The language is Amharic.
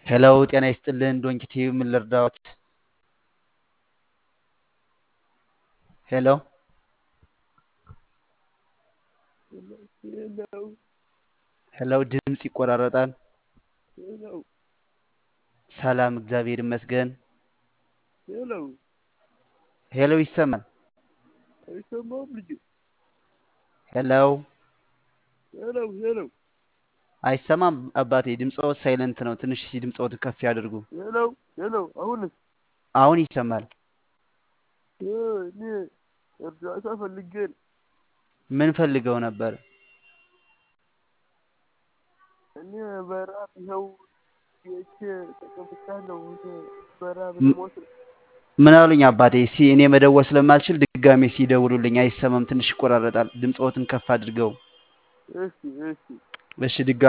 ሄሎ ጤና ይስጥልን ዶንኪ ቲቪ ምን ልርዳዎት? ሄሎ ሄሎ ሄሎ ድምፅ ይቆራረጣል። ሄሎ ሰላም እግዚአብሔር ይመስገን። ሄሎ ሄሎ ይሰማል። አይሰማም ልጄ? ሄሎ ሄሎ ሄሎ አይሰማም አባቴ። ድምፅዎት ሳይለንት ነው። ትንሽ እስኪ ድምፅዎትን ከፍ ያድርጉ። ሄሎ ሄሎ አሁንስ አሁን ይሰማል። እ እኔ እርዳታ ፈልጌ ነው። ምን ፈልገው ነበር? እኔ በረሀብ ይኸው ቤቴ ተቀምጫለሁ። እኔ በረሀብ ም- ልሞት ነው። ምን አሉኝ አባቴ? እስኪ እኔ መደወል ስለማልችል ድጋሜ ሲደውሉልኝ አይሰማም። ትንሽ ይቆራረጣል። ድምፅዎትን ከፍ አድርገው። እሺ እሺ እሺ ድጋሜ